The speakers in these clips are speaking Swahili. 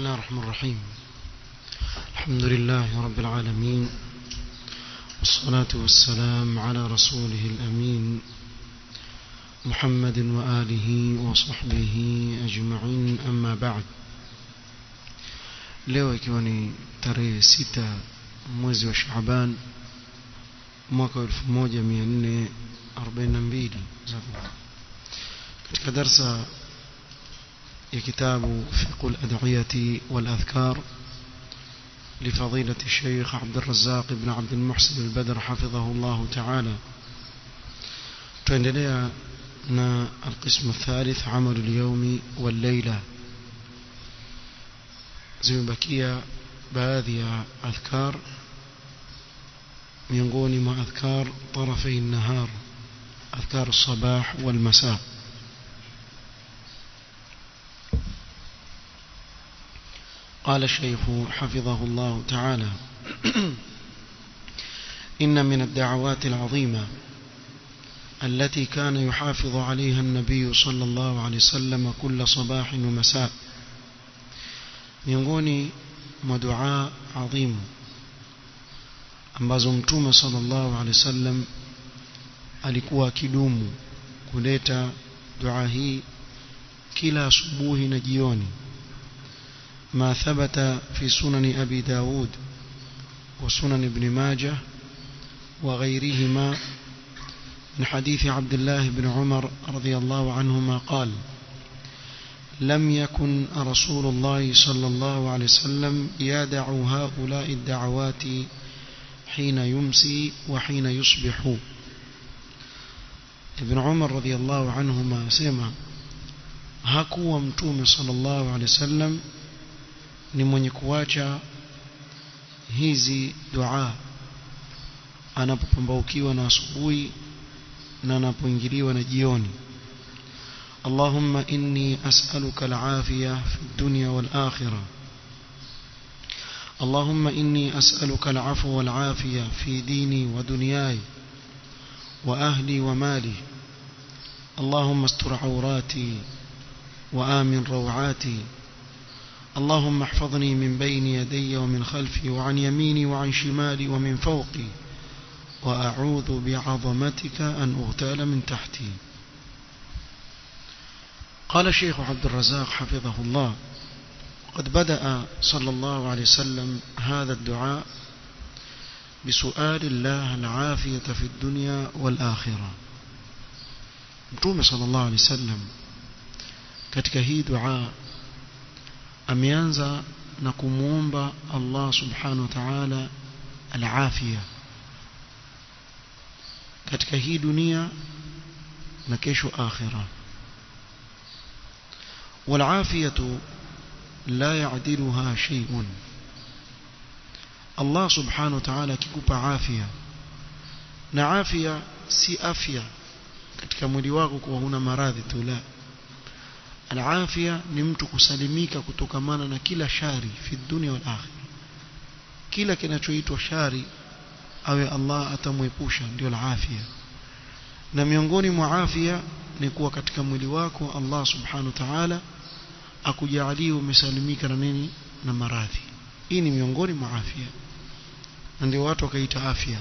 الله الرحمن الرحيم الحمد لله رب العالمين والصلاة والسلام على رسوله الأمين محمد وآله وصحبه أجمعين أما بعد leo ikiwa ni tarehe sita mwezi wa Shaaban mwaka wa 1442 katika darsa ya kitabu fiqh al-ad'iyati wal-adhkar لفضيلة الشيخ عبد الرزاق بن عبد المحسن البدر حفظه الله تعالى تندلع القسم الثالث عمل اليوم والليلة zimebakia baadhi ya adhkar miongoni mwa adhkar tarafai nahar adhkar الصباح والمساء قال الشيخ حفظه الله تعالى إن من الدعوات العظيمة التي كان يحافظ عليها النبي صلى الله عليه وسلم كل صباح ومساء miongoni mwa dua adhimu ambazo mtume sallallahu alaihi wasallam alikuwa akidumu kuleta dua hii kila asubuhi na jioni ما ثبت في سنن أبي داود وسنن ابن ماجه وغيرهما من حديث عبد الله بن عمر رضي الله عنهما قال لم يكن رسول الله صلى الله عليه وسلم يدع هؤلاء الدعوات حين يمسي وحين يصبح ابن عمر رضي الله عنهما سمع hakuwa mtume sallallahu alaihi wasallam ni mwenye kuacha hizi dua anapopambaukiwa na asubuhi na anapoingiliwa na jioni اللهم إني أسألك العافية في الدنيا والآخرة اللهم إني أسألك العفو والعافية في ديني ودنياي وأهلي ومالي اللهم استر عوراتي وآمن روعاتي اللهم احفظني من بين يدي ومن خلفي وعن يميني وعن شمالي ومن فوقي وأعوذ بعظمتك أن أغتال من تحتي قال الشيخ عبد الرزاق حفظه الله قد بدأ صلى الله عليه وسلم هذا الدعاء بسؤال الله العافية في الدنيا والآخرة متوم صلى الله عليه وسلم katika hii dua ameanza na kumuomba Allah subhanahu wa ta'ala al-afia katika hii dunia na kesho akhirah والعافية لا يعدلها شيء الله سبحانه وتعالى kikupa afya na afya si afya katika mwili wako kuwa huna maradhi tu la alafia ni mtu kusalimika kutokamana na kila shari fi dunia wal akhirah kila kinachoitwa shari awe Allah atamwepusha ndio alafia na miongoni mwa afya ni kuwa katika mwili wako Allah subhanahu wa ta'ala akujalie umesalimika na nini na maradhi hii ni miongoni mwa afya na ndio watu wakaita afya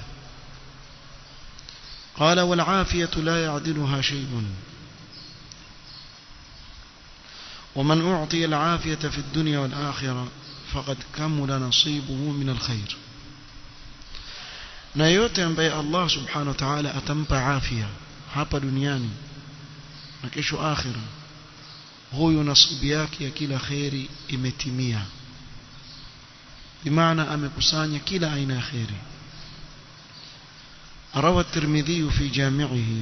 قال والعافية لا يعدلها شيء ومن أعطي العافية في الدنيا والآخرة فقد كمل نصيبه من الخير na yote ambaye Allah subhanahu wa ta'ala atampa afya hapa duniani na kesho akhira huyu nasibu yake ya kila khairi imetimia bimaana amekusanya kila aina ya khairi روى الترمذي في جامعه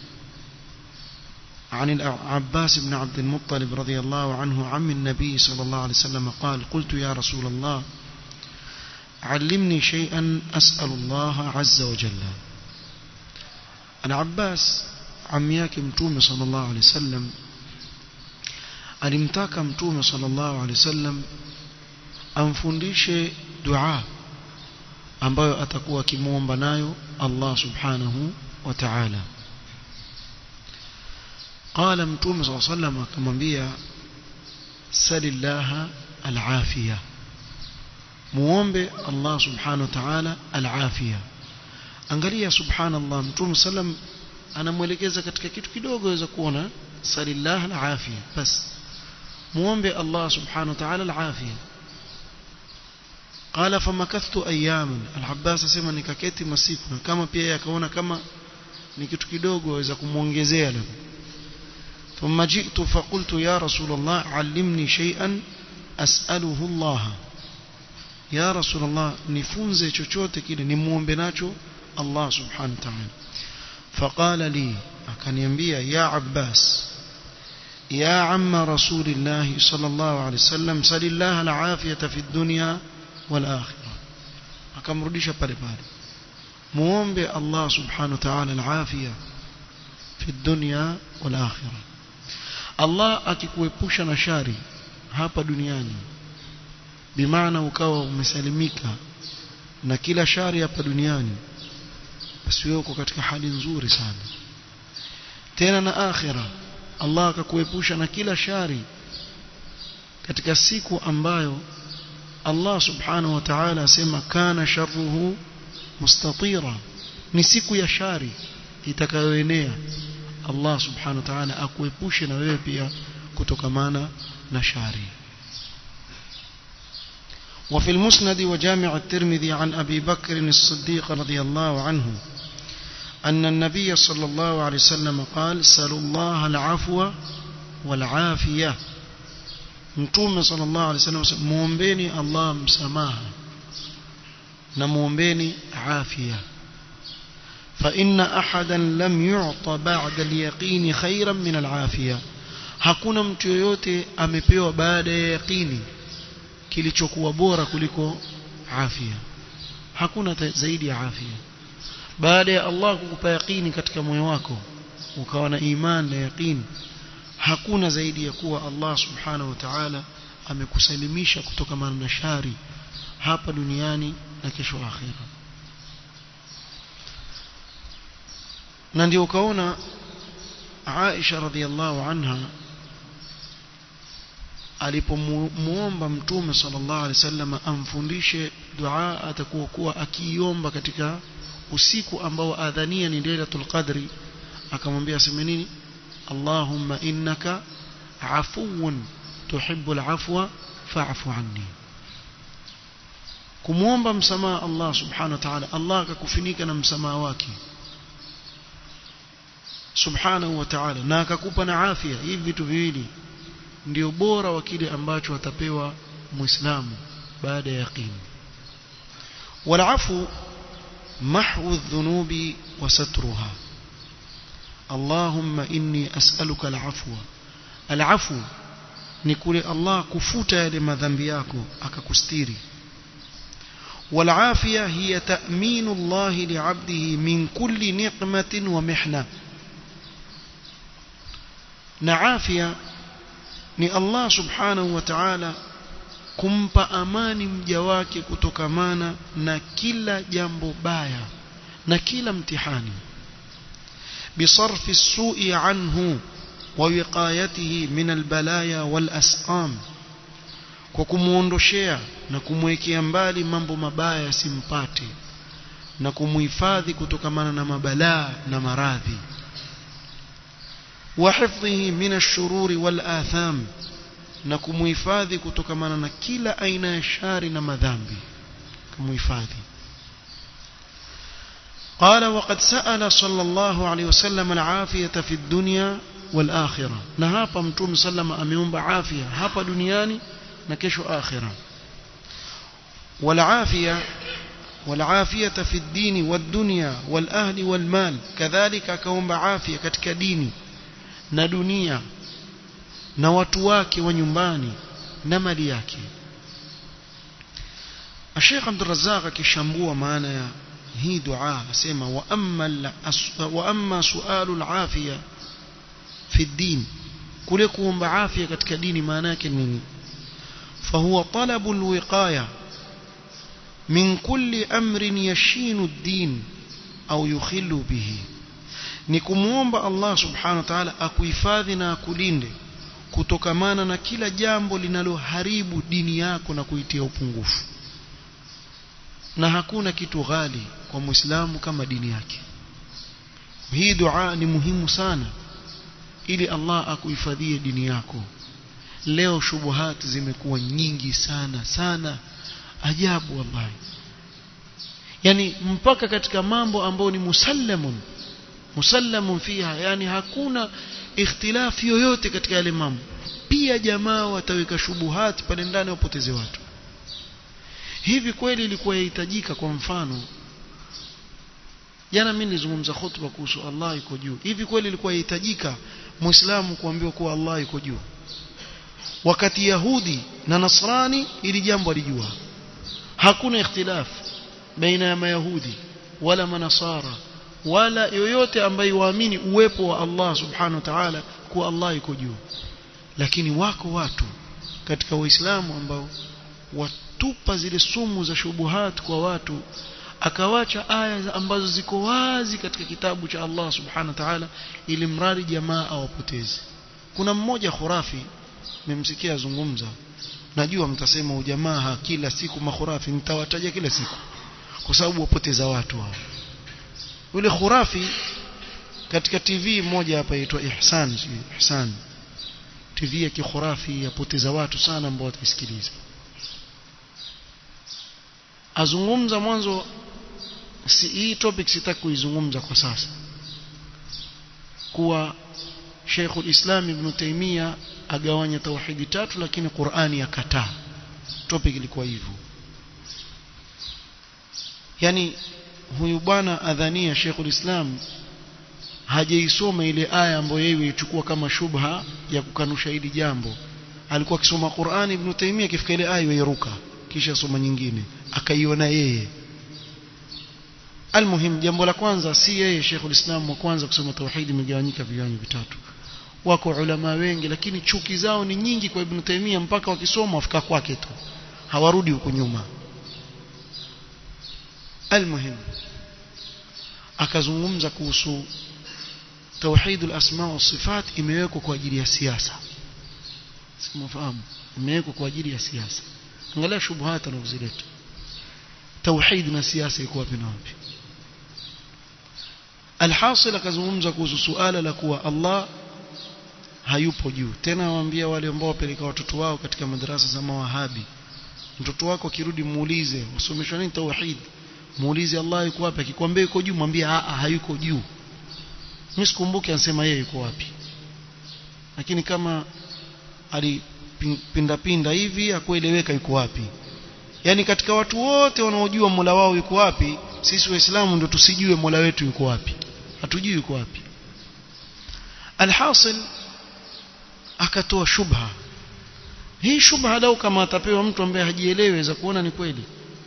عن العباس بن عبد المطلب رضي الله عنه عم النبي صلى الله عليه وسلم قال قلت يا رسول الله علمني شيئا أسأل الله عز وجل العباس عم yake mtume sallallahu alaihi wasallam alimtaka mtume sallallahu alaihi wasallam amfundishe dua ambayo atakuwa akimuomba nayo Allah subhanahu wa ta'ala qala mtume sallallahu alaihi wasallam akamwambia salillaha al-afia muombe Allah subhanahu wa ta'ala al-afia angalia subhanallah mtume sallam anamwelekeza katika kitu kidogo waweza kuona salillah al-afia bas muombe Allah subhanahu wa ta'ala al-afia قال فمكثت اياما العباس asema nikaketi masiku na kama pia yakaona kama ni kitu kidogo waweza kumuongezea labda ثم جئت فقلت يا رسول الله علمني شيئا أسأله الله يا رسول الله nifunze chochote kile nimuombe nacho Allah subhanahu wa ta'ala فقال لي akaniambia ya Abbas يا عم رسول الله صلى الله عليه وسلم سل الله العافية في الدنيا والآخرة akamrudisha pale pale muombe Allah subhanahu wa ta'ala al-afia fi dunya wal akhirah Allah akikuepusha na shari hapa duniani bimaana ukawa umesalimika na kila shari hapa duniani basi wewe uko katika hali nzuri sana tena na akhira Allah akakuepusha na kila shari katika siku ambayo Allah subhanahu wa ta'ala asema kana sharruhu mustatira ni siku ya shari itakayoenea Allah subhanahu wa ta'ala akuepushe na wewe pia kutokamana na shari وفي المسند وجامع الترمذي عن أبي بكر الصديق رضي الله عنه أن النبي صلى الله عليه وسلم قال سلوا الله العفو والعافية mtume sallallahu alaihi wasallam muombeni Allah msamaha na muombeni afya fa inna ahadan lam yu'ta ba'da al-yaqini khayran min al-afiya hakuna mtu yoyote amepewa baada ya yaqini kilichokuwa bora kuliko afya hakuna zaidi ya afya baada ya Allah kukupa yaqini katika moyo wako ukawa na imani na yaqini hakuna zaidi ya kuwa Allah subhanahu wa ta'ala amekusalimisha kutoka na shari hapa duniani na kesho akhira na ndio ukaona Aisha radhiallahu anha alipomuomba mtume sallallahu alaihi wasallam amfundishe dua atakuwa kuwa akiiomba katika usiku ambao adhania ni lailatul qadri akamwambia aseme nini اللهم إنك عفو تحب العفو فاعف عني kumuomba msamaha Allah subhanahu wa ta'ala Allah akakufunika na msamaha wake subhanahu wa ta'ala na akakupa na afya hivi vitu viwili ndio bora wa kile ambacho atapewa muislamu baada ya yaqini walafu mahwu adh-dhunubi wa satruha اللهم إني أسألك العفو العفو نقول الله كفوت لما ذنبياك أككستيري والعافية هي تأمين الله لعبده من كل نقمة ومحنة نعافية ni Allah subhanahu wa ta'ala kumpa amani mja wake kutokamana na kila jambo baya na kila mtihani بصرف السوء عنه ووقايته من البلايا والأسقام kwa kumuondoshea na kumwekea mbali mambo mabaya yasimpate na kumuhifadhi kutokamana na mabalaa na maradhi wa hifdhihi min ash-shururi wal atham na kumuhifadhi kutokamana na kila aina ya shari na madhambi kumuhifadhi قال وقد سأل صلى الله عليه وسلم العافية في الدنيا والآخرة نهابا متوم سلم أميوم عافية هابا دنياني نكشو آخرة والعافية والعافية في الدين والدنيا والأهل والمال كذلك كوم عافية كتك ديني ندنيا نواتواك ونيمباني نملياك الشيخ عبد الرزاق كشambua maana ya hii dua asema wa amma wa amma sualu al-afiya fi din kule kuomba afya katika dini maana yake nini fahuwa talabu al-wiqaya min kulli amrin yashinu ad-din au yukhillu bihi ni kumuomba Allah subhanahu wa ta'ala akuhifadhi na akulinde kutokamana na kila jambo linaloharibu dini yako na kuitia upungufu na hakuna kitu ghali kwa muislamu kama dini yake hii dua ni muhimu sana ili Allah akuhifadhie dini yako leo shubuhat zimekuwa nyingi sana sana ajabu wallahi yani mpaka katika mambo ambayo ni musallamun musallamun fiha yani hakuna ikhtilafi yoyote katika yale mambo pia jamaa wataweka shubuhat pale ndani wapoteze watu hivi kweli ilikuwa yahitajika kwa mfano jana mimi nilizungumza khutba kuhusu Allah yuko juu hivi kweli ilikuwa yahitajika muislamu kuambiwa kuwa Allah yuko juu wakati yahudi na nasrani ili jambo alijua hakuna ikhtilaf baina ya mayahudi wala manasara wala yoyote ambaye waamini uwepo wa Allah subhanahu wa ta'ala kuwa Allah yuko juu lakini wako watu katika waislamu ambao watupa zile sumu za shubuhat kwa watu akawacha aya ambazo ziko wazi katika kitabu cha Allah subhanahu wa ta'ala ili mradi jamaa awapoteze kuna mmoja khurafi nimemsikia azungumza najua mtasema ujamaa kila siku makhurafi nitawataja kila siku kwa sababu wapoteza watu hao yule khurafi katika TV moja hapa inaitwa Ihsan Ihsan TV ya kikhurafi yapoteza watu sana ambao wataisikiliza azungumza mwanzo si, hii topic sitaki kuizungumza kwa sasa kuwa Sheikh ulislam Ibn Taymiyyah agawanya tauhidi tatu lakini Qur'ani yakataa topic ilikuwa hivyo yani huyu bwana adhania Sheikh ulislam hajaisoma ile aya ambayo yeye ichukua kama shubha ya kukanusha hili jambo alikuwa akisoma Qur'ani Ibn Taymiyyah akifika ile aya yairuka kisha soma nyingine akaiona yeye almuhim jambo la kwanza si yeye Sheikh ulislam wa kwanza kusoma tauhidi imegawanyika viwango vitatu wako ulama wengi lakini chuki zao ni nyingi kwa Ibn Taymiyyah mpaka wakisoma wafika kwake tu hawarudi huko nyuma almuhim akazungumza kuhusu tauhidul asma wa sifat imewekwa kwa ajili ya siasa simafahamu imewekwa kwa ajili ya siasa angalia shubuhat anazileta tauhid na siasa iko wapi na wapi alhasil akazungumza kuhusu suala la kuwa Allah hayupo juu tena waambia wale ambao wapeleka watoto wao katika madarasa za mawahabi mtoto wako akirudi muulize usomeshwa nini tauhid muulize Allah yuko wapi akikwambia yuko juu mwambie a hayuko juu mimi sikumbuki anasema yeye yuko wapi lakini kama alipinda pinda hivi akueleweka yuko wapi yani katika watu wote wanaojua Mola wao yuko wapi sisi waislamu ndio tusijue Mola wetu yuko wapi hatujui yuko wapi alhasil akatoa shubha hii shubha lau kama atapewa mtu ambaye hajielewi za kuona ni kweli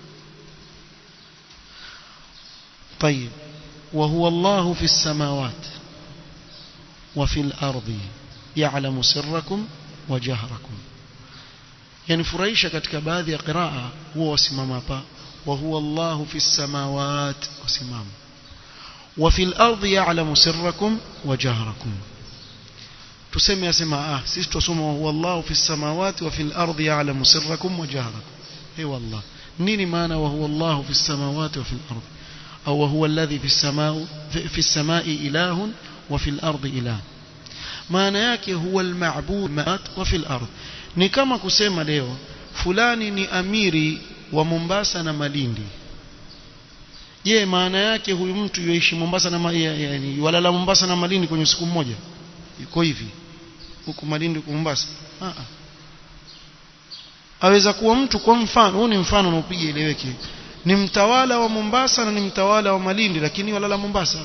طيب وهو الله في السماوات وفي الأرض يعلم سركم وجهركم يعني furahisha katika baadhi ya qiraa huwa wasimama hapa وهو الله في السماوات وسمام وفي الأرض يعلم سركم وجهركم tuseme yasema ah sisi tusoma wallahu fi samawati wa fil ardi ya'lamu sirrakum wa jahrakum hey wallah nini maana wa huwa allah fi samawati wa fil ardi au huwa alladhi fi samau fi samai ilahun wa fil ardi ilah maana yake huwa al-ma'bud wa fil ardi ni kama kusema leo fulani ni amiri wa Mombasa na Malindi je maana yake huyu mtu yuishi Mombasa na yani walala Mombasa na Malindi kwenye siku moja iko hivi huku Malindi huku Mombasa ah aweza kuwa mtu kwa mfano huu ni mfano unaopiga ileweke ni mtawala wa Mombasa na ni mtawala wa Malindi lakini walala Mombasa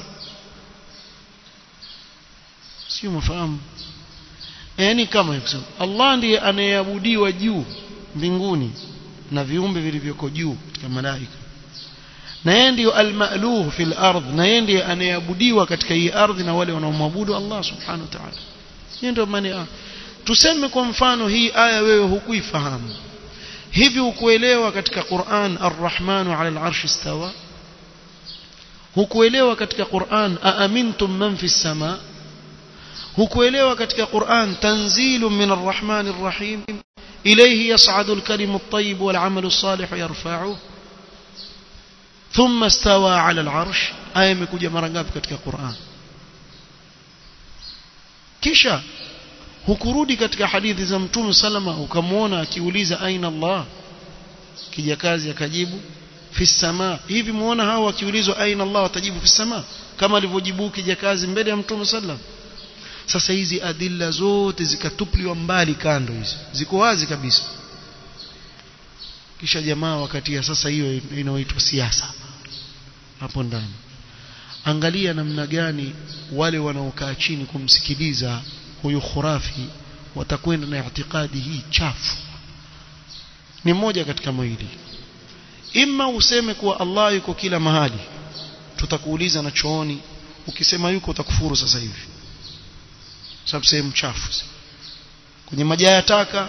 sio mafahamu yani kama hivyo Allah ndiye anayeabudiwa juu mbinguni na viumbe vilivyoko juu katika malaika na yeye ndiyo al-ma'luh fil ardh na yeye ndiye anayeabudiwa katika hii ardhi na wale wanaomwabudu Allah subhanahu wa ta'ala hiyo ndio maana tuseme kwa mfano hii aya wewe hukuifahamu hivi ukuelewa katika Qur'an ar-Rahman 'ala al-'arshi istawa hukuelewa katika Qur'an aamintum man fi sama hukuelewa katika Qur'an tanzilu min arrahmani arrahim ilayhi yas'adu alkalimu at-tayyib wal 'amalu as-salih yarfa'uhu thumma istawa 'ala al-'arsh aya imekuja mara ngapi katika Qur'an kisha hukurudi katika hadithi za mtume salama ukamwona akiuliza aina Allah kijakazi akajibu fi sama hivi muona hao wakiulizwa aina Allah watajibu fi sama kama alivyojibu kijakazi mbele ya mtume sallam sasa hizi adilla zote zikatupliwa mbali kando hizi ziko wazi kabisa kisha jamaa wakati ya sasa hiyo inaoitwa siasa hapo ndani angalia namna gani wale wanaokaa chini kumsikiliza huyu khurafi watakwenda na itikadi hii chafu ni moja katika mawili imma useme kuwa Allah yuko kila mahali tutakuuliza na chooni ukisema yuko utakufuru sasa hivi sababu sehemu chafu kwenye majaya taka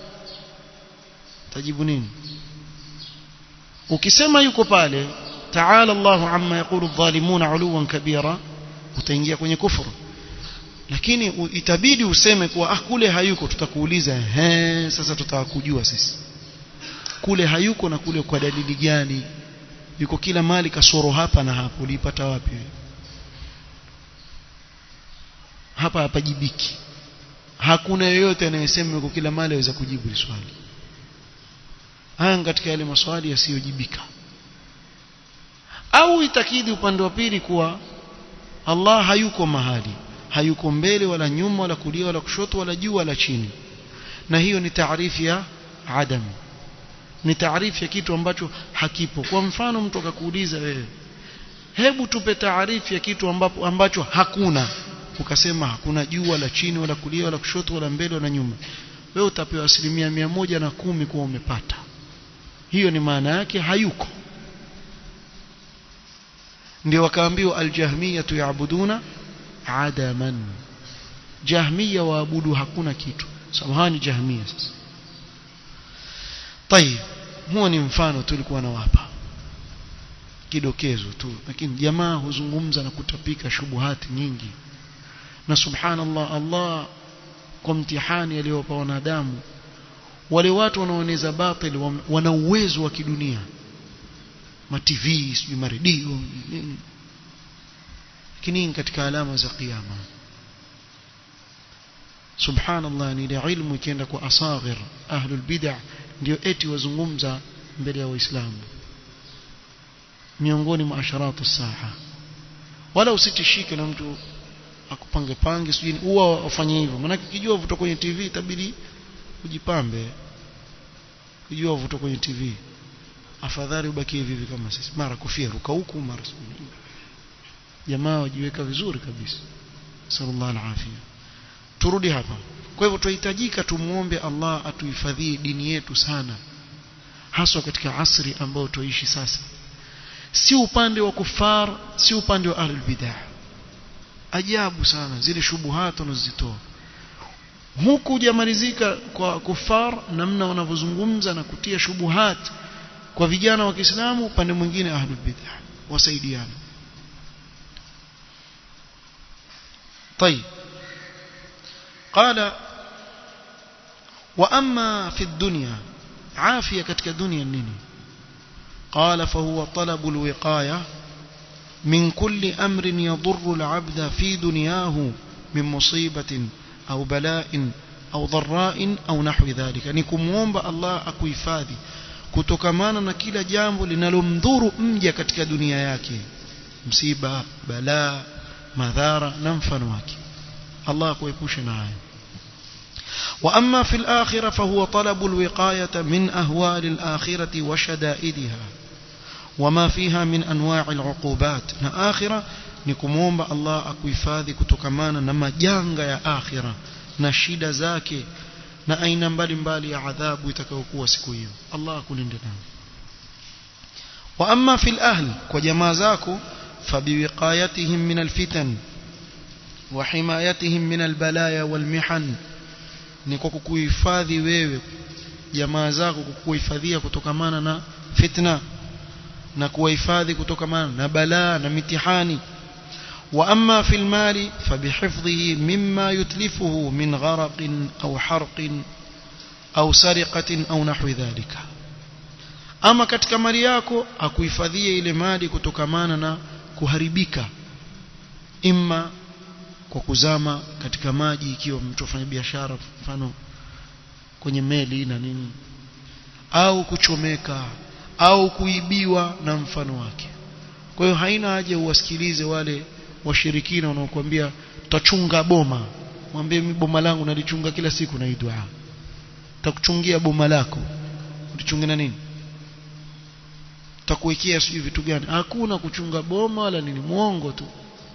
tajibu nini ukisema yuko pale ta'ala Allahu amma yaqulu adh-dhalimuna 'uluwan kabira utaingia kwenye kufuru lakini itabidi useme kuwa ah kule hayuko tutakuuliza he sasa tutakujua sisi kule hayuko na kule kwa dalili gani yuko kila mali kasoro hapa na hapo ulipata wapi hapa hapajibiki hakuna yeyote anayesema yuko kila mali aweza kujibu swali haya katika yale maswali yasiyojibika au itakidi upande wa pili kuwa Allah hayuko mahali hayuko mbele wala nyuma wala kulia wala kushoto wala juu wala chini na hiyo ni taarifu ya adam ni taarifu ya kitu ambacho hakipo kwa mfano mtu akakuuliza wewe hebu tupe taarifu ya kitu ambapo ambacho hakuna ukasema hakuna juu wala chini wala kulia wala kushoto wala mbele wala nyuma wewe utapewa asilimia mia moja na kumi kuwa umepata hiyo ni maana yake hayuko ndio wakaambiwa aljahmiyatu yaabuduna adaman jahmiya waabudu hakuna kitu samahani jahmiya sasa tayib huo ni mfano tulikuwa nawapa kidokezo tu lakini jamaa huzungumza na kutapika shubuhati nyingi na subhanallah Allah kwa mtihani aliyowapa wanadamu wale watu wanaoeneza batil wana uwezo wa kidunia ma TV sijui maredio lakini katika alama za kiyama subhanallah ni ile ilmu ikienda kwa asaghir ahlul bid'ah ndio eti wazungumza mbele ya waislamu miongoni mwa asharatu saa wala usitishike na mtu akupange pange sijui huwa wafanye hivyo maana ukijua vuto kwenye TV itabidi ujipambe ukijua vuto kwenye TV afadhali ubaki hivi hivi kama sisi mara kofia ruka huku mara jamaa wajiweka vizuri kabisa sallallahu alaihi turudi hapa kwa hivyo tunahitajika tumuombe Allah atuhifadhie dini yetu sana haswa katika asri ambao tuishi sasa si upande wa kufar si upande wa ahlul bidah ajabu sana zile shubuhat wanazitoa huku hujamalizika kwa kufar namna wanavyozungumza na kutia shubuhat kwa vijana wa Kiislamu upande mwingine ahlul bidah wasaidiana طيب قال واما في الدنيا عافيه ketika dunia nini قال فهو طلب الوقايه من كل امر يضر العبد في دنياه من مصيبه او بلاء au dharrain au nahwi dhalika ni kumuomba Allah akuhifadhi kutokamana na kila jambo linalomdhuru mja katika dunia yake msiba balaa madhara na mfano wake Allah akuepushe na hayo واما في الاخره فهو طلب الوقايه من اهوال الاخره وشدائدها وما فيها من انواع العقوبات na akhira ni kumuomba Allah akuhifadhi kutokamana na majanga ya akhira na shida zake na aina mbalimbali ya adhabu itakayokuwa siku hiyo Allah akulinde nayo wa amma fil ahl kwa jamaa zako fabiwiqayatihim min alfitan wa himayatihim min albalaya walmihan ni kwa kukuhifadhi wewe jamaa zako kukuhifadhia kutokamana na fitna na kuwahifadhi kutokamana na balaa na mitihani وأما في المال فبحفظه مما يتلفه من غرق أو حرق أو سرقة أو نحو ذلك ama katika mali yako akuhifadhie ile mali kutokamana na kuharibika imma kwa kuzama katika maji ikiwa mtu afanya biashara mfano kwenye meli na nini au kuchomeka au kuibiwa na mfano wake kwa hiyo haina haja uwasikilize wale washirikina wanaokuambia tutachunga boma mwambie mimi boma langu nalichunga kila siku na hii dua takuchungia boma lako ulichunga na nini takuwekea sijui vitu gani hakuna kuchunga boma wala nini muongo tu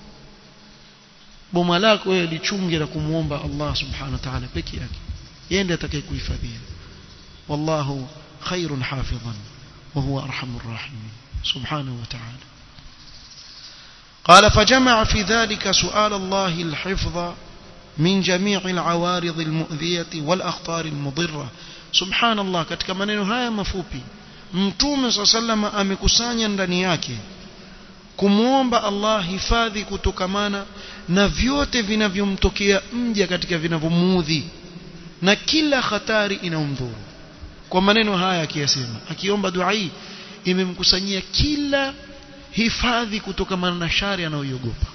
boma lako wewe lichunge na kumuomba Allah subhanahu wa ta'ala peke yake yeye ndiye atakayekuhifadhia wallahu khairun hafidhan wa huwa arhamur rahimin subhanahu wa ta'ala قال فجمع في ذلك سؤال الله الحفظ من جميع العوارض المؤذية والأخطار المضرة سبحان الله katika maneno haya mafupi mtume صلى الله عليه وسلم amekusanya ndani yake kumwomba Allah hifadhi kutokamana na vyote vinavyomtokea mja katika vinavyomuudhi na kila hatari inayomdhuru kwa maneno haya akiyasema akiomba dua hii imemkusanyia kila hifadhi kutokamana na shari anayoiogopa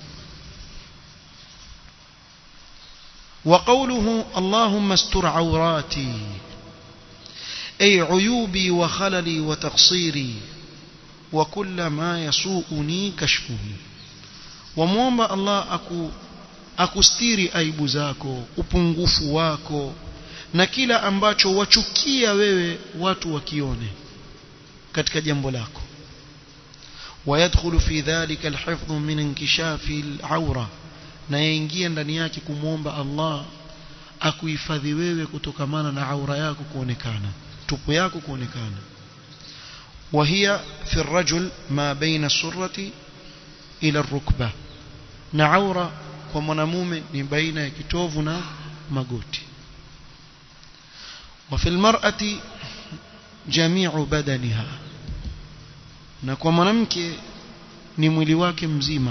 وقوله اللهم استر عوراتي أي عيوبي وخللي وتقصيري وكل ما يسوءني كشفه وموomba Allah aku akustiri aibu zako upungufu wako na kila ambacho wachukia wewe watu wakione katika jambo lako ويدخل في ذلك الحفظ من انكشاف العوره na yaingia ndani yake kumwomba Allah akuhifadhi wewe kutokamana na aura yako kuonekana tupu yako kuonekana وهي في الرجل ما بين السرة إلى الركبة na aura kwa mwanamume ni baina ya kitovu na magoti وفي المرأة جميع بدنها na kwa mwanamke ni mwili wake mzima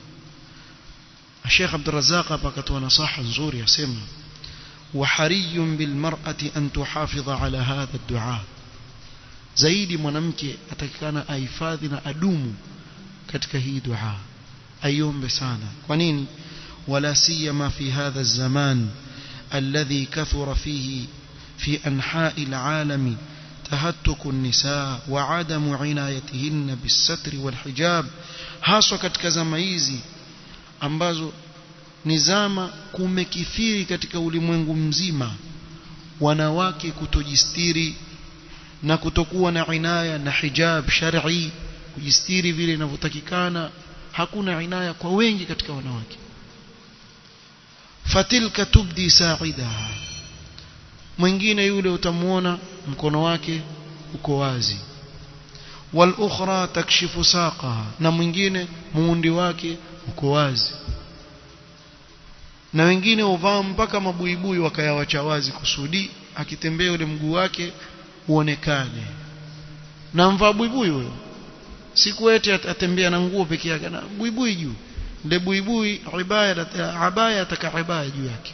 الشيخ عبد الرزاق akatoa nasaha nzuri asema وحري بالمرأة أن تحافظ على هذا الدعاء zaidi mwanamke atakikana ahifadhi na adumu katika hii dua aiombe sana kwa nini wala siyama fi hadha الزمان الذي كثر فيه في أنحاء العالم تهتك النساء وعدم عنايتهن بالستر والحجاب haswa katika zama hizi ambazo ni zama kumekithiri katika ulimwengu mzima wanawake kutojistiri na kutokuwa na inaya na hijab shar'i kujistiri vile inavyotakikana hakuna inaya kwa wengi katika wanawake fatilka tubdi sa'idaha mwingine yule utamuona mkono wake uko wazi wal ukhra takshifu saqaha na mwingine muundi wake uko wazi na wengine uvaa mpaka mabuibui wakayawacha wazi kusudi akitembea ule mguu wake uonekane na mvaa buibui huyo siku eti atembea na nguo peke yake na buibui juu ndio buibui ibaya abaya ataka ibaya juu yake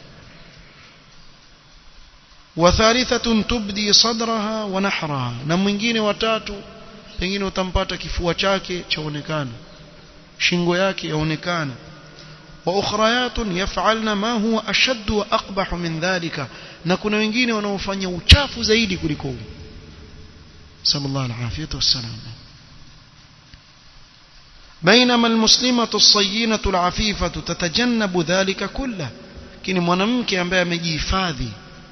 وثالثة تبدي صدرها ونحرها na mwingine watatu pengine utampata kifua chake chaonekana shingo yake yaonekana واخريات يفعلن ما هو اشد واقبح من ذلك na kuna wengine wanaofanya uchafu zaidi kuliko huu sallallahu alaihi wasallam بينما المسلمة الصينة العفيفة تتجنب ذلك كله lakini mwanamke ambaye amejihifadhi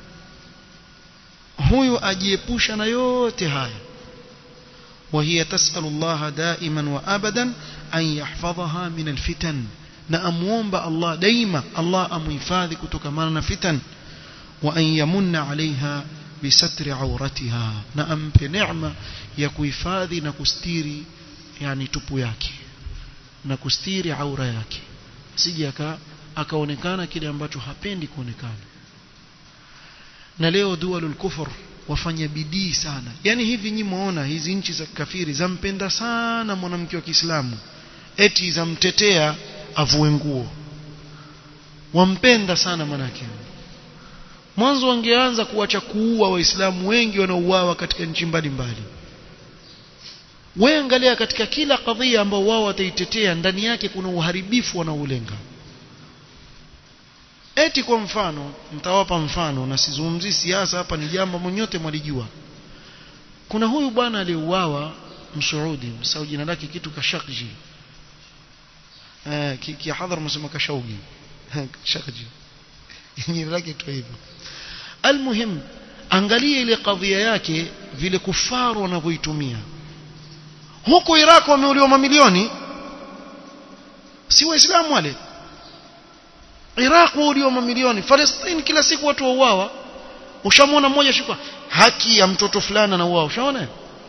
huyu ajiepusha na yote haya وهي تسأل الله دائما وأبدا أن يحفظها من الفتن na amuomba Allah daima Allah amuhifadhi kutokamana na fitan wa an yamunna alaiha bisatri auratiha na ampe neema ya kuhifadhi na kustiri yani tupu yake na kustiri aura yake sije aka akaonekana kile ambacho hapendi kuonekana na leo dualul kufur wafanya bidii sana yani hivi nyinyi muona hizi nchi za kafiri zampenda sana mwanamke wa Kiislamu eti zamtetea avue nguo wampenda sana manake mwanzo wangeanza kuacha kuua waislamu wengi wanaouawa katika nchi mbalimbali wewe angalia katika kila kadhia ambao wao wataitetea ndani yake kuna uharibifu wanaoulenga eti kwa mfano mtawapa mfano na sizungumzii siasa hapa ni jambo mwenyote mwalijua kuna huyu bwana aliyeuawa msuudi msao jina lake kitu kashakji eh kihadhar msema kashaugi shakji jina lake tu hivyo almuhim angalia ile kadhia yake vile kufaru wanavyoitumia huko Iraq wameuliwa mamilioni si waislamu wale Iraq wauliwa mamilioni Palestine kila siku watu wauawa ushamwona mmoja shikwa haki ya mtoto fulani anauawa ushaona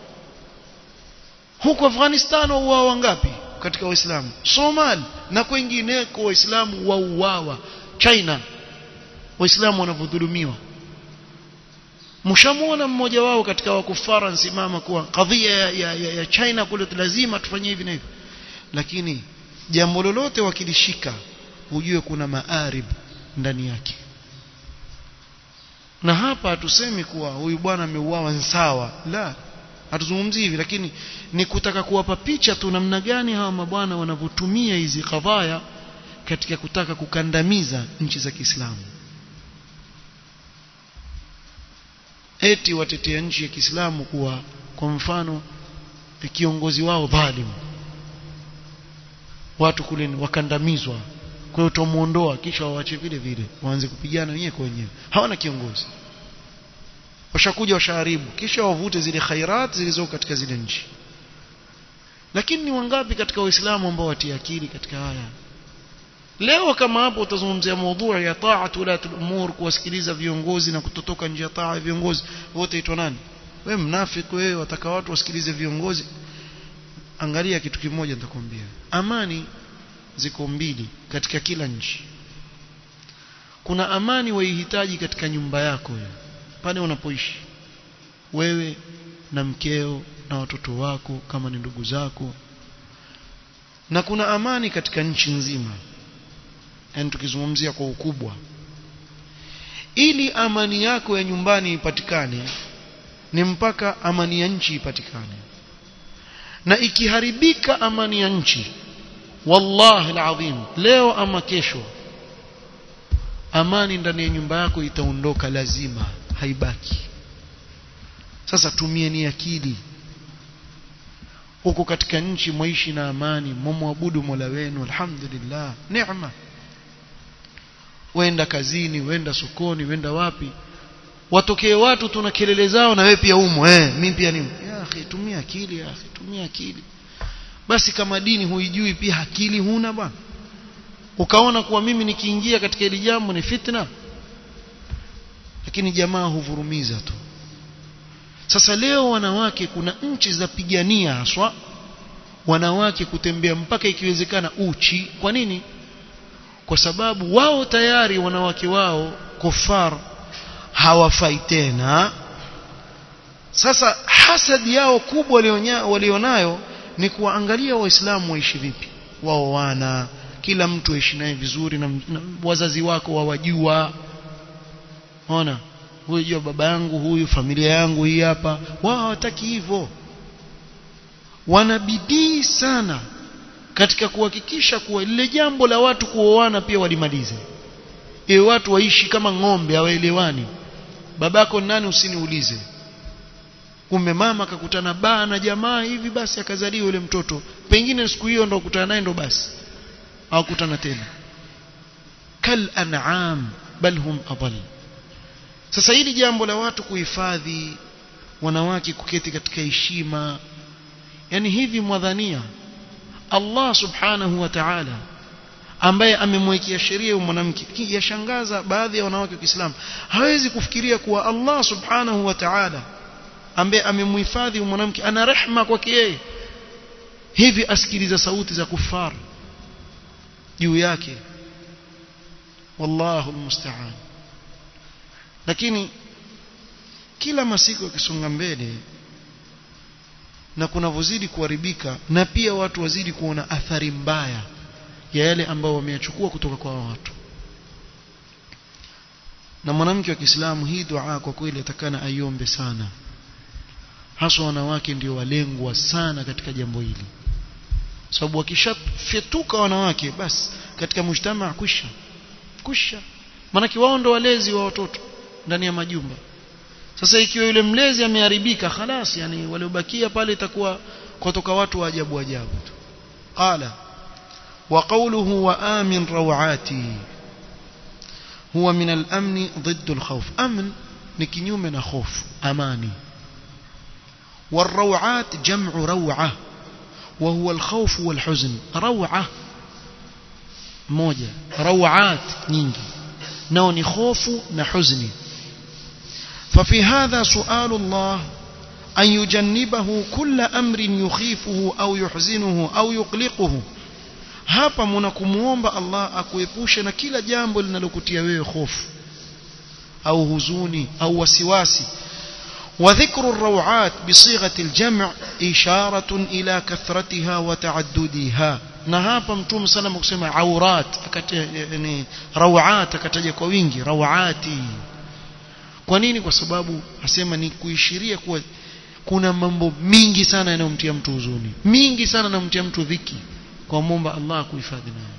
huko Afghanistan wauawa ngapi katika waislamu Somali na kwingineko waislamu wauawa China waislamu wanavyodhulumiwa mshamuona mmoja wao katika wakufara nsimama kuwa kadhia ya, ya, ya, ya China kule lazima tufanye hivi na hivi lakini jambo lolote wakilishika ujue kuna maarib ndani yake na hapa hatusemi kuwa huyu bwana ameuawa sawa la hatuzungumzii hivi lakini ni kutaka kuwapa picha tu namna gani hawa mabwana wanavyotumia hizi kadhaya katika kutaka kukandamiza nchi za Kiislamu eti watetea nchi ya Kiislamu kuwa kwa mfano kiongozi wao dhalim watu kule wakandamizwa kwa hiyo tumuondoa kisha waache vile vile waanze kupigana wenyewe kwa wenyewe hawana kiongozi washakuja washaharibu kisha wavute zile khairat zilizoko katika zile nchi lakini ni wangapi katika waislamu ambao watia akili katika haya leo kama hapo utazungumzia mada ya ta'atu la umur kuwasikiliza viongozi na kutotoka nje ya taa ya viongozi wote itwa nani wewe mnafiki wewe wataka watu wasikilize viongozi angalia kitu kimoja nitakwambia amani ziko mbili katika kila nchi kuna amani waihitaji katika nyumba yako pale unapoishi wewe na mkeo na watoto wako kama ni ndugu zako na kuna amani katika nchi nzima yani tukizungumzia kwa ukubwa ili amani yako ya nyumbani ipatikane ni mpaka amani ya nchi ipatikane na ikiharibika amani ya nchi wallahi alazim leo ama kesho amani ndani ya nyumba yako itaondoka lazima haibaki sasa tumieni akili huko katika nchi mwaishi na amani mumwabudu Mola wenu alhamdulillah neema wenda kazini wenda sokoni wenda wapi watokee watu tuna kelele zao na wewe pia umo eh mimi pia nimo ya akhi tumia akili ya akhi tumia akili basi kama dini huijui pia akili huna bwana ukaona kuwa mimi nikiingia katika hili jambo ni fitna lakini jamaa huvurumiza tu sasa leo wanawake kuna nchi za pigania haswa wanawake kutembea mpaka ikiwezekana uchi kwa nini kwa sababu wao tayari wanawake wao kufar hawafai tena sasa hasadi yao kubwa walionayo ni kuwaangalia waislamu waishi vipi wao wana kila mtu aishi naye vizuri na, na wazazi wako wawajua ona huyu jua baba yangu huyu familia yangu hii hapa wao hawataki hivyo wanabidii sana katika kuhakikisha kuwa lile jambo la watu kuoana pia walimalize iwe watu waishi kama ng'ombe hawaelewani babako nani usiniulize kumbe mama akakutana baa na jamaa hivi basi akazaliwa yule mtoto pengine siku hiyo ndo kukutana naye ndo basi hawakutana tena kal an'am bal hum adall sasa hili jambo la watu kuhifadhi wanawake kuketi katika heshima yani hivi mwadhania Allah subhanahu wa ta'ala ambaye amemwekea sheria mwanamke yashangaza baadhi ya wanawake wa Kiislamu hawezi kufikiria kuwa Allah subhanahu wa ta'ala ambaye amemhifadhi mwanamke ana rehma kwake yeye hivi asikiliza sauti za kufar juu yake wallahu almusta'an lakini kila masiku yakisonga mbele na kunavyozidi kuharibika na pia watu wazidi kuona athari mbaya ya yale ambayo wameyachukua kutoka kwa watu na mwanamke wa Kiislamu hii dua kwa kweli atakana aiombe sana haswa wanawake ndio walengwa sana katika jambo hili sababu wakishafyetuka wanawake basi katika mujtama kwisha kwisha maanake wao ndo walezi wa watoto ndani ya majumba sasa ikiwa yule mlezi ameharibika khalas yani waliobakia pale itakuwa kutoka watu wa ajabu ajabu tu qala wa qawluhu wa amin rawati huwa min al-amn ضد الخوف amn ni kinyume na hofu amani والروعات جمع روعه وهو الخوف والحزن روعه moja rawat nyingi nao ni hofu na huzuni ففي هذا سؤال الله أن يجنبه كل أمر يخيفه أو يحزنه أو يقلقه hapa mnakumuomba Allah akuepushe na kila jambo linalokutia wewe hofu au huzuni au wasiwasi وذكر الروعات بصيغة الجمع إشارة إلى كثرتها وتعددها na hapa mtume sana kusema aurat yani rawat akataja kwa wingi rawati kwa nini kwa sababu asema ni kuishiria kuwa kuna mambo mingi sana yanayomtia mtu huzuni mingi sana yanayomtia mtu dhiki kwa muomba Allah kuhifadhi nayo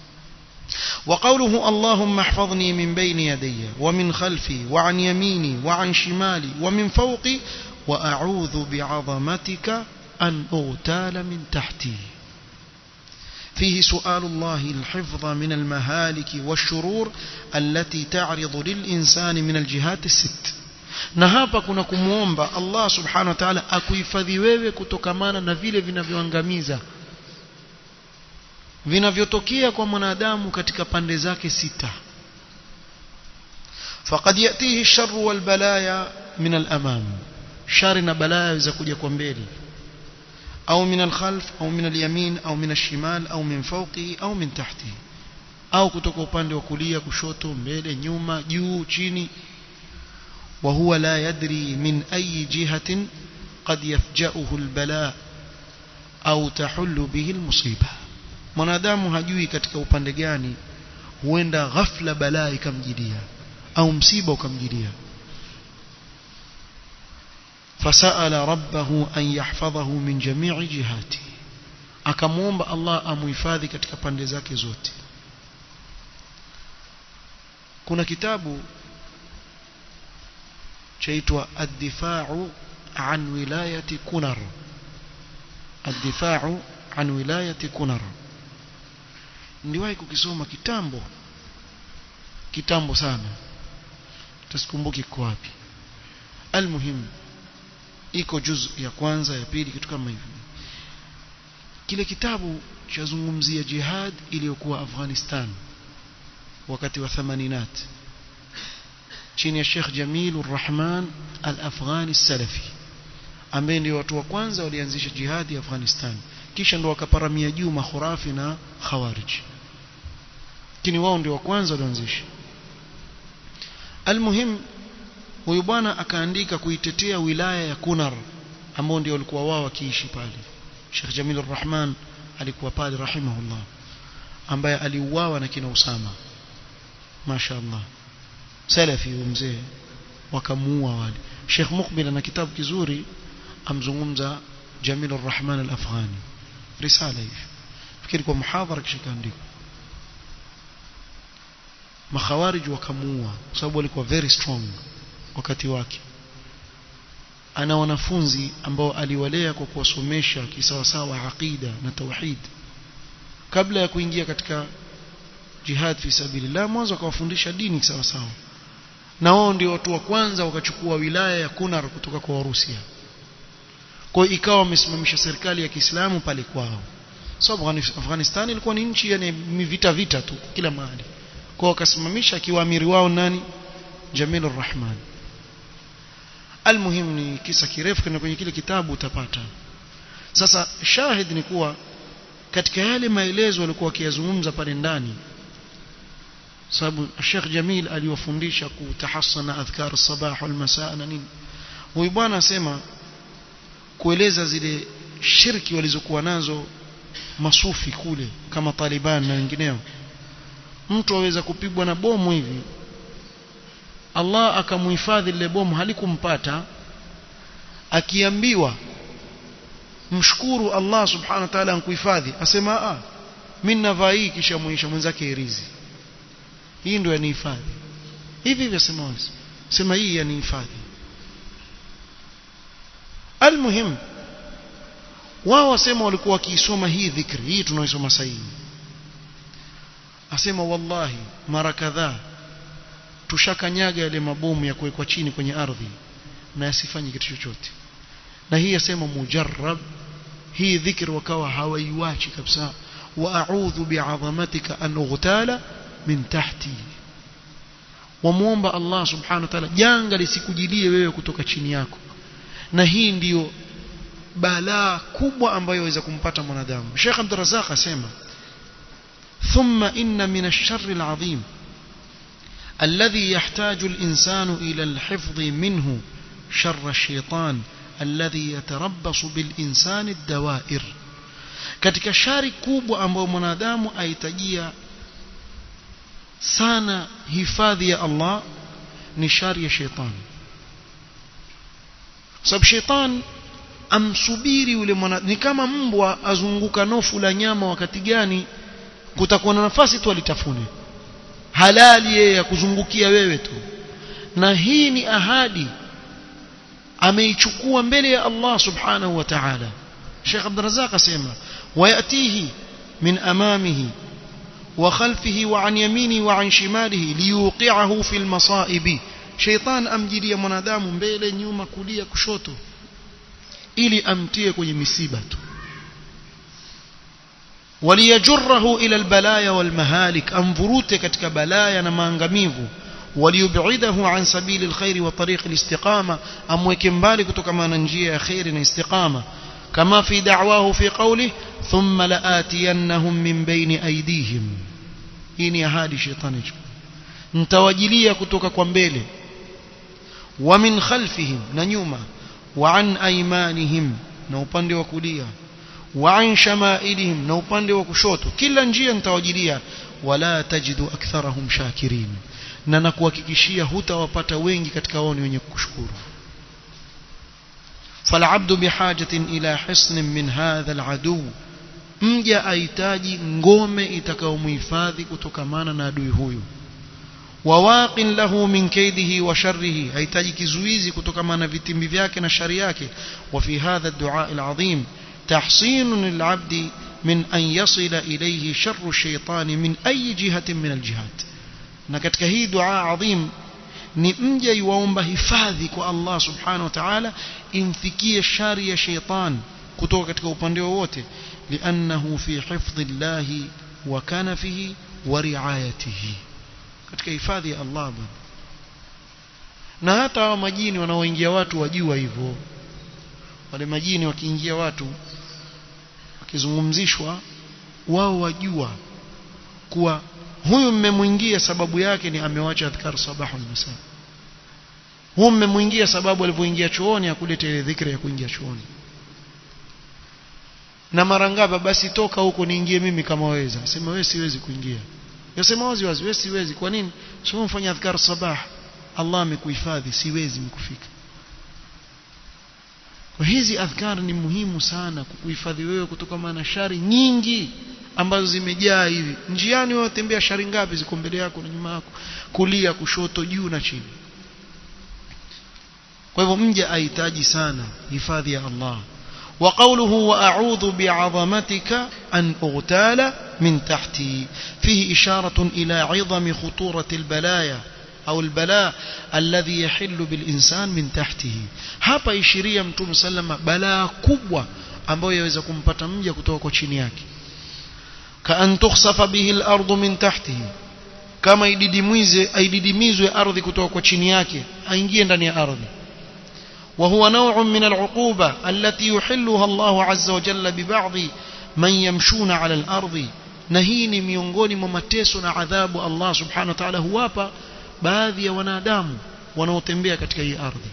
وقوله اللهم احفظني من بين يدي ومن خلفي وعن يميني وعن شمالي ومن فوقي وأعوذ بعظمتك أن أغتال من تحتي فيه سؤال الله الحفظ من المهالك والشرور التي تعرض للإنسان من الجهات الست na hapa kuna kumwomba Allah subhanahu wa ta'ala akuhifadhi wewe kutokamana na vile vinavyoangamiza vinavyotokea kwa mwanadamu katika pande zake sita faqad yatihi sharru wal balaya min al amam shari na balaya yaweza kuja kwa mbele au min al khalf au min al yamin au min al shimal au min fawqihi au min tahtihi au kutoka upande wa kulia kushoto mbele nyuma juu chini وهو لا يدري من أي جهة قد يفجأه البلاء أو تحل به المصيبة mwanadamu hajui katika upande gani huenda ghafla balaa ikamjidia au msiba ukamjidia fasaala rabbahu an yahfadhahu min jami'i jihati akamwomba Allah amuhifadhi katika pande zake zote kuna kitabu chaitwa ad-difa'u an wilayati kunar ad-difa'u an wilayati kunar niliwahi kukisoma kitambo kitambo sana tasikumbuki kwa wapi almuhim iko juz ya kwanza ya pili kitu kama hivyo kile kitabu chazungumzia jihad iliyokuwa Afghanistan wakati wa thamaninat chini ya Sheikh Jamil Rahman Al-Afghani Salafi ambaye ndio watu wa kwanza walianzisha jihadi Afghanistan kisha ndo wakaparamia juu makhurafi na khawarij lakini wao ndio wa kwanza walianzisha almuhim huyu bwana akaandika kuitetea wilaya ya Kunar ambao ndio walikuwa wao wakiishi pale Sheikh Jamil Rahman alikuwa pale rahimahullah ambaye aliuawa na kina Usama mashaallah salafi mzee wakamuua wale Sheikh Mukbil ana kitabu kizuri amzungumza Jamil Rahman al-Afghani risala hivi fikiri kwa muhadhara kisha kaandika makhawarij wakamuua kwa sababu walikuwa very strong wakati wake ana wanafunzi ambao aliwalea kwa kuwasomesha kisawasawa aqida na tauhid kabla ya kuingia katika jihad fi sabilillah mwanzo akawafundisha dini sawa sawa na wao ndio watu wa kwanza wakachukua wilaya ya Kunar kutoka kwa Warusia kwa ikawa wamesimamisha serikali ya Kiislamu pale kwao sababu so, Afghanistan ilikuwa ni nchi yani vita vita tu kila mahali kwa wakasimamisha akiwa amiri wao nani Jamil Rahman almuhim ni kisa kirefu kana kwenye kile kitabu utapata sasa shahid ni kuwa katika yale maelezo walikuwa wakiyazungumza pale ndani sababu Sheikh Jamil aliwafundisha kutahassana adhkar sabah wal masaa na nini huyu bwana asema kueleza zile shirki walizokuwa nazo masufi kule kama Taliban na wengineo mtu aweza kupigwa na bomu hivi Allah akamuhifadhi lile bomu halikumpata akiambiwa mshukuru Allah subhanahu wa ta'ala ankuhifadhi asema ah mimi navaa hii kisha muisha mwenzake irizi hii ndio yanihifadhi hivi hivi sema wazi sema hii yanihifadhi almuhim wao wasema walikuwa wakiisoma hii dhikri hii tunaoisoma sasa asema wallahi mara kadhaa tushakanyaga yale mabomu ya kuwekwa chini kwenye ardhi na yasifanye kitu chochote na hii yasema mujarrab hii dhikri wakawa hawaiwachi kabisa wa a'udhu bi'azamatika an ughtala min tahti wamuomba Allah subhanahu wa ta'ala janga lisikujilie wewe kutoka chini yako na hii ndiyo balaa kubwa ambayo yaweza kumpata mwanadamu Sheikh Abdul Razzaq asema thumma inna min ash-sharr al-'azim الذي يحتاج الإنسان إلى الحفظ منه شر الشيطان الذي يتربص بالإنسان الدوائر katika shari kubwa ambayo mwanadamu ahitajia sana hifadhi ya Allah ni shari ya shetani sababu shetani amsubiri yule mwana ni kama mbwa azunguka nofu la nyama wakati gani kutakuwa na nafasi tu alitafune halali yeye ya kuzungukia wewe tu na hii ni ahadi ameichukua mbele ya Allah subhanahu wa ta'ala Sheikh Abdul Razzaq asema wayatihi min amamihi wa khalfihi wa an yaminihi wa an shimalihi liyuqi'ahu fil masaibi shaytan amjilia mwanadamu mbele nyuma kulia kushoto ili amtie kwenye misiba tu waliyajurrahu ila albalaya walmahalik amvurute katika balaya na maangamivu waliyub'idahu an sabili alkhair wa tariq alistiqama amweke mbali kutoka na njia ya khair na istiqama kama fi da'wahu fi qawli thumma la'atiyannahum min bayni aydihim hii ni ahadi shetani ntawajilia kutoka kwa mbele wa min khalfihim na nyuma wa an aymanihim na upande wa kulia wa an shamailihim na upande wa kushoto kila njia nitawajilia wala tajidu aktharahum shakirin na nakuhakikishia hutawapata wengi katika wao ni wenye kushukuru فالعبد بحاجة إلى حصن من هذا العدو mja ahitaji ngome itakayomhifadhi kutokamana na adui huyu wawaqin lahu min kaidihi wa sharrihi hahitaji kizuizi kutokamana na vitimbi vyake na shari yake wa fi hadha ad-du'a al-'azim tahsinun lil-'abdi min an yasila ilayhi sharru ash-shaytani min ayi jihatin min al-jihat na katika hii dua adhim ni mja yuomba hifadhi kwa Allah subhanahu wa ta'ala imfikie shari ya shaytan kutoka katika upande wowote liannahu fi hifdhi Allah wa kanafihi wa riayatihi katika hifadhi ya Allah bwana na hata hawa majini wanaoingia watu wajua hivyo wale majini wakiingia watu wakizungumzishwa wao wajua kuwa huyu mmemwingia sababu yake ni amewacha adhkar sabahu masa huyu mmemwingia sababu alivyoingia chooni akuleta ile dhikri ya kuingia chooni na mara ngapi basi toka huko niingie mimi kama waweza sema wewe siwezi kuingia yasema wazi wazi wewe siwezi kwa nini sio mfanya adhkar sabah Allah amekuhifadhi siwezi mkufika kwa hizi adhkar ni muhimu sana kukuhifadhi wewe kutoka na shari nyingi ambazo zimejaa hivi njiani wewe tembea shari ngapi ziko mbele yako na nyuma yako kulia kushoto juu na chini kwa hivyo mja ahitaji sana hifadhi ya Allah وقوله وأعوذ بعظمتك أن أغتال من تحتي فيه إشارة إلى عظم خطورة البلايا أو البلاء الذي يحل بالإنسان من تحته hapa ishiria mtume sallama balaa kubwa ambayo yaweza kumpata mja kutoka kwa chini yake kaan tukhsafa bihi al-ardu min tahtihi kama ididimizwe aididimizwe ardhi kutoka kwa chini yake aingie ndani ya ardhi وهو نوع من العقوبة التي يحلها الله عز وجل ببعض من يمشون على الأرض نهيني miongoni mwa mateso na adhabu Allah subhanahu wa ta'ala huwapa baadhi ya wanadamu wanaotembea katika hii ardhi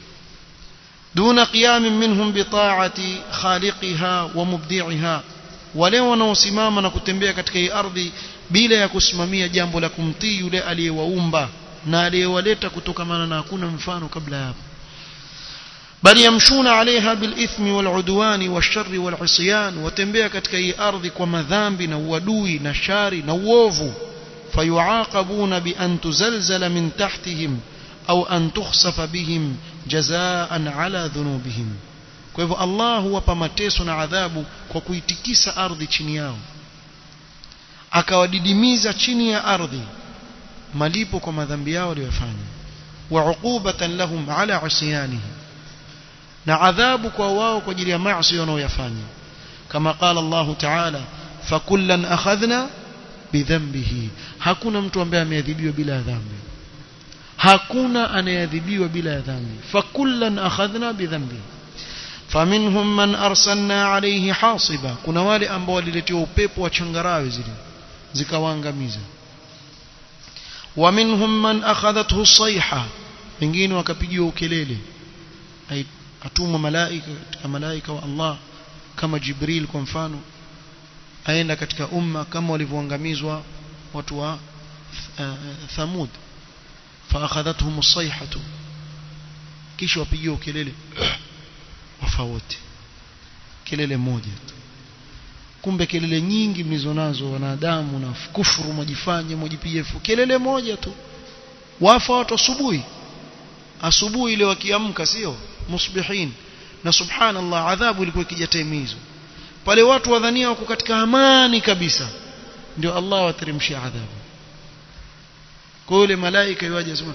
دون قيام منهم بطاعة خالقها ومبدعها wale wanaosimama na kutembea katika hii ardhi bila ya kusimamia jambo la kumtii yule aliyewaumba na aliyewaleta kutokamana na hakuna mfano kabla hapo bali yamshuna alaiha bilithmi waludwani washarri walisyan watembea katika hii ardhi kwa madhambi na uadui na shari na uovu fayuaqabuna bi an tuzalzala min tahtihim au an tukhsafa bihim jazaan ala dhunubihim kwa hivyo Allah huwapa mateso na adhabu kwa kuitikisa ardhi chini yao akawadidimiza chini ya ardhi malipo kwa madhambi yao waliyofanya wa uqubatan lahum ala asyanihim na adhabu kwa wao kwa ajili ya maasi wanaoyafanya kama qala Allah ta'ala fakullan akhadhna bidhanbihi hakuna mtu ambaye ameadhibiwa bila dhambi hakuna anayeadhibiwa bila dhambi fakullan akhadhna bidhanbihi faminhum man arsalna alayhi hasiba kuna wale ambao waliletewa upepo wa changarawe zile zikawaangamiza wa minhum man akhadathu as-sayha wengine wakapigiwa ukelele atumwa malaika katika malaika wa Allah kama Jibril kwa mfano aenda katika umma kama walivyoangamizwa watu wa Thamud فاخذتهم الصيحه kisha wapigiwa kelele wafa wote kelele moja tu kumbe kelele nyingi mlizonazo wanadamu na kufuru mwajifanye mwajipigie kelele moja tu wafa watu asubuhi asubuhi ile wakiamka sio musbihin na subhanallah adhabu ilikuwa ikija time hizo pale watu wadhania wako katika amani kabisa ndio Allah wateremshia adhabu kwa yule malaika yuaje asema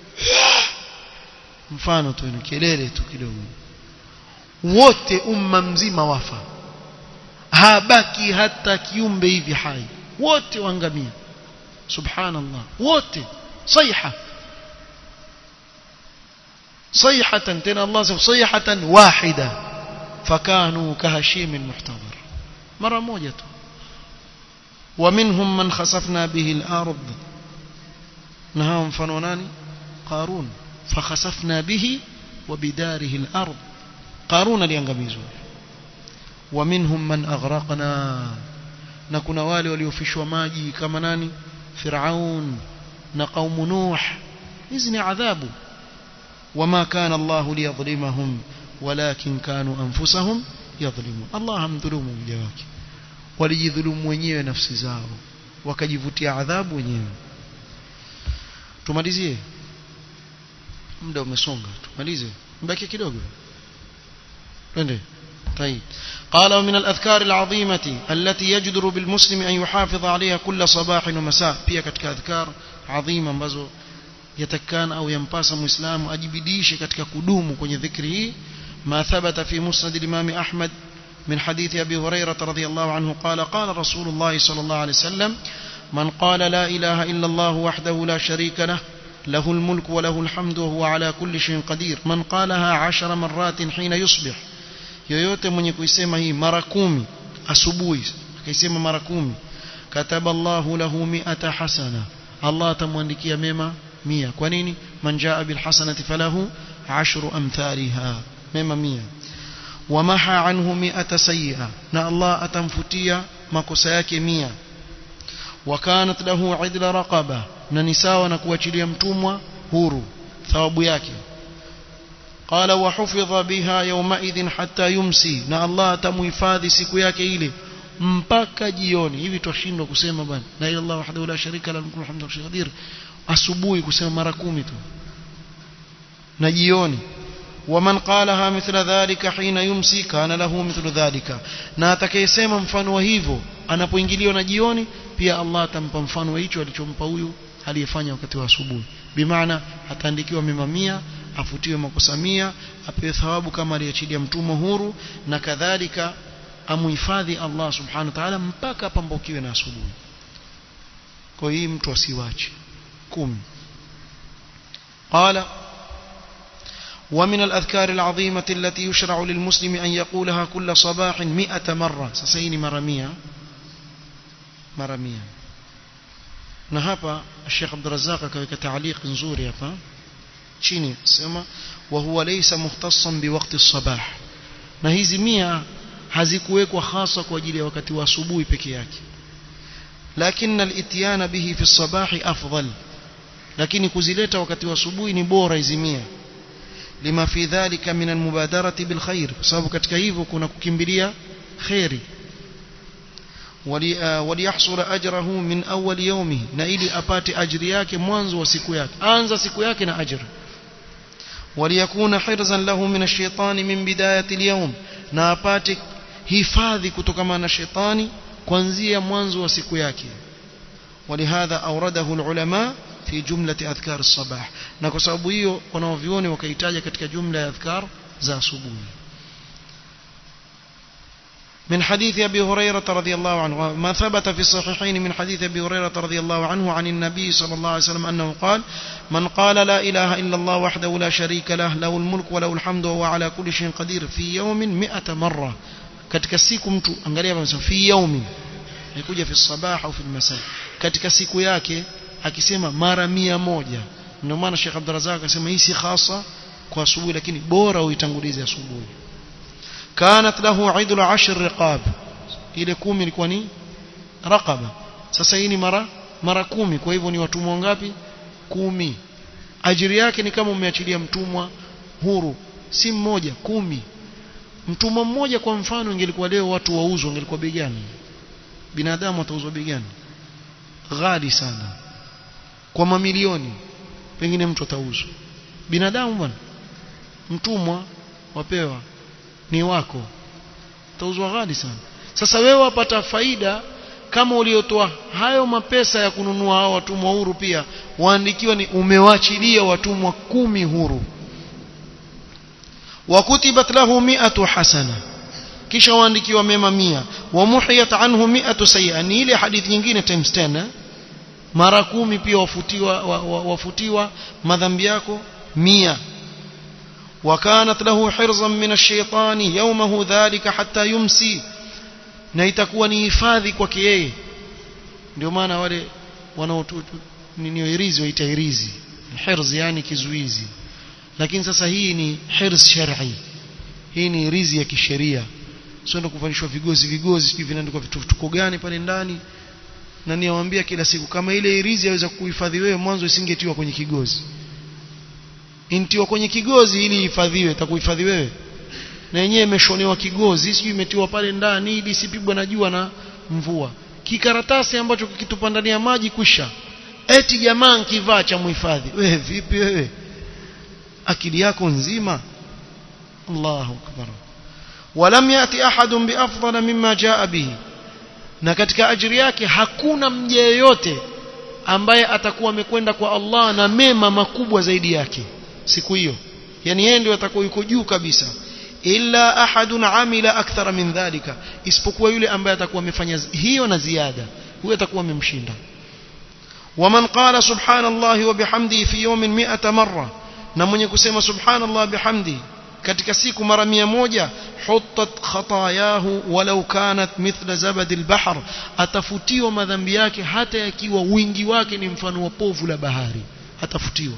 mfano tu ni kelele tu kidogo wote umma mzima wafa habaki hata kiumbe hivi hai wote waangamia subhanallah wote صيحه صيحه تنا الله صيحه واحده فكانوا كهشيم المحتضر مره موجه ومنهم من خسفنا به الارض نهاهم فنوناني قارون فخسفنا به وبداره الارض قارون aliangamizwa ومنهم من اغرقنا na kuna wale waliofishwa maji kama nani Firaun na kaumu Nuh hizi ni adhabu wama kana Allah liyadhlimahum walakin kanu anfusahum yadhlimun Allah hamdhulumu mja wake walijidhulumu wenyewe nafsi zao wakajivutia adhabu wenyewe tumalizie muda umesonga tumalize mbaki kidogo twende طيب قال ومن الأذكار العظيمة التي يجدر بالمسلم أن يحافظ عليها كل صباح ومساء pia katika adhkar adhima ambazo yatakana au yampasa muislamu ajibidishe katika kudumu kwenye dhikri hii ما ثبت في مسند الإمام أحمد من حديث أبي هريرة رضي الله عنه قال قال رسول الله صلى الله عليه وسلم من قال لا إله إلا الله وحده لا شريك له له الملك وله الحمد وهو على كل شيء قدير من قالها عشر مرات حين يصبح yoyote mwenye kuisema hii mara kumi asubuhi akaisema mara kumi kataba Allahu lahu mi'ata hasana Allah atamwandikia mema mia kwa nini man jaa bil hasanati falahu ashru amthaliha mema mia wamaha anhu mi'ata sayyi'a na Allah atamfutia makosa yake mia wakanat lahu idla raqaba na ni sawa na kuachilia mtumwa huru thawabu yake قال وحفظ بها يومئذ حتى يمسي na Allah atamuhifadhi siku yake ile mpaka jioni hivi twashindwa kusema bwana la ilaha illallah wahdahu la sharika lahu mulku hamdu qadir asubuhi kusema mara kumi tu na jioni ومن قالها مثل ذلك حين يمسي كان له مثل ذلك na atakayesema mfano wa hivyo anapoingiliwa na jioni pia Allah atampa mfano wa hicho alichompa huyu aliyefanya wakati wa asubuhi bimaana ataandikiwa mema mia afutiwe makosa mia apewe thawabu kama aliachilia mtumwa huru na kadhalika amuhifadhi Allah subhanahu wa ta'ala mpaka apambukiwe na asubuhi kwa hii mtu asiwache kumi قال ومن الأذكار العظيمة التي يشرع للمسلم أن يقولها كل صباح مئة مرة سسيني مرمية مرمية نهابا الشيخ عبد الرزاق كويك تعليق نزوري هapa chini sema wa huwa laysa mukhtassan biwaqti sabah na hizi mia hazikuwekwa hasa kwa ajili ya wakati wa asubuhi peke yake lakini al-itiyana bihi fi sabahi afdal lakini kuzileta wakati wa asubuhi ni bora izimia lima fi dhalika min almubadarati bil khair kwa sababu katika hivyo kuna kukimbilia khairi وليحصل أجره من أول يومه na ili apate ajri yake mwanzo wa siku yake anza siku yake na ajri وليكون حرزا له من الشيطان من بداية اليوم na apate hifadhi kutokana na shetani kuanzia mwanzo wa siku yake ولهذا أورده العلماء في جملة أذكار الصباح na kwa sababu hiyo wanaovioni wakaitaja katika jumla ya adhkar za asubuhi من حديث أبي هريرة رضي الله عنه ما ثبت في الصحيحين من حديث أبي هريرة رضي الله عنه عن النبي صلى الله عليه وسلم أنه قال من قال لا إله إلا الله وحده لا شريك له له الملك وله الحمد وهو على كل شيء قدير في يوم مئة مرة katika siku mtu angalia amesema fi yaumi nikuja fi sabah au fi masa katika siku yake akisema mara mia moja ndio maana Sheikh Abdurrazzaq akasema hii si khasa kwa asubuhi lakini bora uitangulize asubuhi kanat lahu idlu ashr riqab ile kumi ilikuwa ni raqaba sasa hii ni mara mara kumi kwa hivyo ni watumwa ngapi kumi ajiri yake ni kama umeachilia mtumwa huru si mmoja kumi mtumwa mmoja kwa mfano ingelikuwa leo watu wauzwa ingelikuwa bei gani binadamu atauzwa bei gani ghali sana kwa mamilioni pengine mtu atauzwa binadamu bwana mtumwa wapewa ni wako utauzwa ghali sana sasa wewe wapata faida kama uliotoa hayo mapesa ya kununua hao watumwa huru pia waandikiwa ni umewachilia watumwa kumi huru wakutibat lahu mi'atu hasana kisha waandikiwa mema mia wamuhiyat anhu mi'atu sayyi'a ni ile hadithi nyingine times 10 mara kumi pia wafutiwa wa, wa, wafutiwa madhambi yako mia وكانت له حرزا من الشيطان يومه ذلك حتى يمسي na itakuwa ni hifadhi kwake yeye ndio maana wale wanaoirizi waita irizi hirz yani kizuizi lakini sasa hii ni hirz shar'i hii ni irizi ya kisheria sio ndo kuvalishwa vigozi vigozi sijui vinaandikwa vituko gani pale ndani na niwaambia kila siku kama ile irizi yaweza kuhifadhi wewe mwanzo isingetiwa kwenye kigozi intiwa kwenye kigozi ili ihifadhiwe itakuhifadhi wewe na yenyewe imeshonewa kigozi sijui imetiwa pale ndani ili isipigwe na jua na mvua kikaratasi ambacho kikitupa ndani ya maji kwisha eti jamaa nkivaa cha muhifadhi wewe vipi wewe akili yako nzima Allahu akbar walam yati ahadun biafdala mimma jaa bihi na katika ajiri yake hakuna mja yeyote ambaye atakuwa amekwenda kwa Allah na mema makubwa zaidi yake siku hiyo yani yeye ndio atakuwa yuko juu kabisa illa ahadun amila akthara min dhalika isipokuwa yule ambaye atakuwa amefanya hiyo na ziada huyo atakuwa amemshinda waman qala subhanallahi wa bihamdihi fi yawmin 100 marra na mwenye kusema subhanallah bihamdi katika siku mara mia moja hutat khatayahu walau kanat mithla zabadi albahr atafutiwa madhambi yake hata yakiwa wingi wake ni mfano wa povu la bahari atafutiwa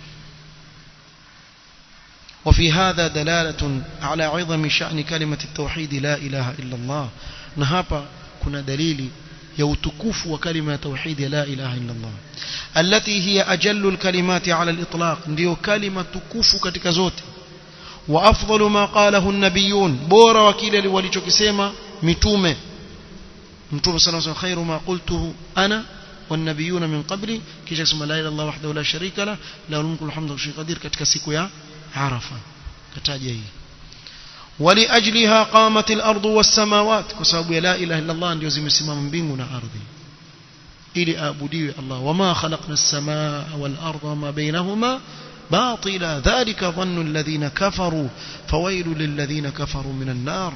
وفي هذا دلالة على عظم شأن كلمة التوحيد لا إله إلا الله نهابا كنا دليل يوتكوف وكلمة توحيد لا إله إلا الله التي هي أجل الكلمات على الإطلاق ndio كلمة تكوف katika zote وأفضل ما قاله النبيون بورا وكيل walichokisema mitume mtume صلى الله عليه وسلم خير ما قلته أنا والنبيون من قبلي kisha kusema la ilaha illallah wahdahu la sharika la lahu mulku alhamdu wa qadir katika siku ya عرفة كتاجه ولأجلها قامت الأرض والسماوات كسبب لا إله إلا الله ndio zimesimama mbingu na ardhi ili aabudiwe Allah wama khalaqna as-samaa wal arda wama bainahuma باطلا ذلك ظن الذين كفروا فويل للذين كفروا من النار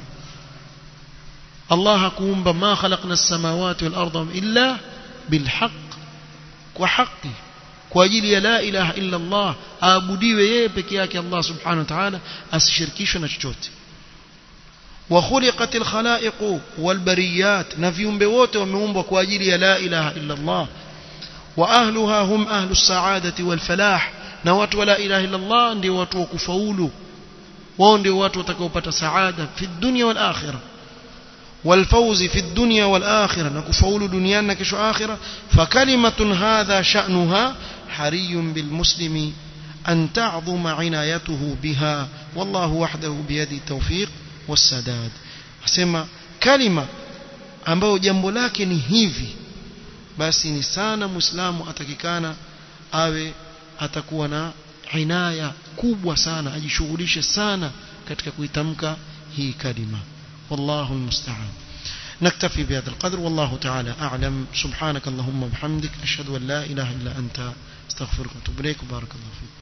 الله كومب ما خلقنا السماوات والأرض إلا بالحق وحقه kwa ajili ya la ilaha illa Allah aabudiwe yeye peke yake Allah subhanahu wa ta'ala asishirikishwe na chochote wa khuliqatil khalaiq wal bariyat na viumbe wote wameumbwa kwa ajili ya la ilaha illa Allah wa ahluha hum ahlus sa'adati wal falah na watu wa la ilaha illa Allah ndio watu wa kufaulu wao ndio watu watakaopata saada fi dunya wal akhirah والفوز في الدنيا والآخرة نكفول دنيانا كشو آخرة فكلمة هذا شأنها حري بالمسلم أن تعظم عنايته بها والله وحده بيد التوفيق والسداد أسمى كلمة ambayo jambo lake ni hivi basi ni sana muislamu atakikana awe atakuwa na inaya kubwa sana ajishughulishe sana katika kuitamka hii kalima والله المستعان نكتفي بهذا القدر والله تعالى أعلم سبحانك اللهم وبحمدك أشهد أن لا إله إلا أنت استغفرك واتوب إليك بارك الله فيك